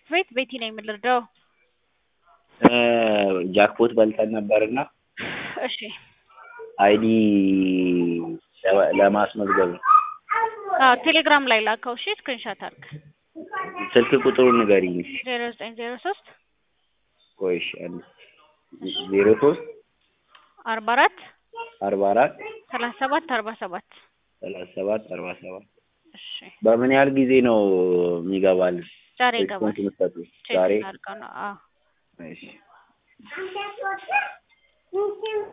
ቤት ቤቲ ነኝ የምልርዳው። ጃክፖት በልተን ነበርና እሺ አይዲ ለማስመዝገብ ነው። አዎ ቴሌግራም ላይ ላከው። እሺ ስክሪንሻት አድርግ። ስልክ ቁጥሩን ንገሪኝ። ዜሮ ዘጠኝ ዜሮ ሶስት ቆይ እሺ አንድ ዜሮ ሶስት አርባ አራት አርባ አራት ሰላሳ ሰባት አርባ ሰባት ሰላሳ ሰባት አርባ ሰባት እሺ በምን ያህል ጊዜ ነው የሚገባልን? ዛሬ ይገባል። ሪስፖንስ የምትሰጡት? ቼክ ዛሬ እናድርገው ነው። አዎ እሺ